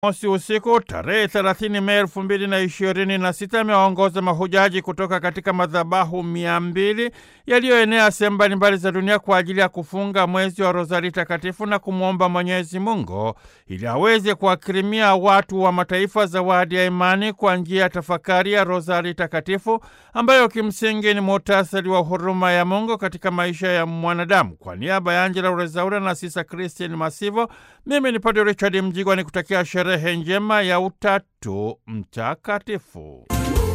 mosi usiku tarehe 30 Mei elfu mbili na ishirini na sita amewaongoza mahujaji kutoka katika madhabahu mia mbili yaliyoenea sehemu mbalimbali za dunia kwa ajili ya kufunga mwezi wa Rozari Takatifu na kumwomba Mwenyezi Mungu ili aweze kuwakirimia watu wa mataifa zawadi ya imani kwa njia ya tafakari ya Rozari Takatifu ambayo kimsingi ni muhtasari wa huruma ya Mungu katika maisha ya mwanadamu. Kwa niaba ya Angela Urezaura na Sisa Christian Masivo, mimi ni Padre Richard Mjigwa ni kutakia sherehe njema ya Utatu Mtakatifu.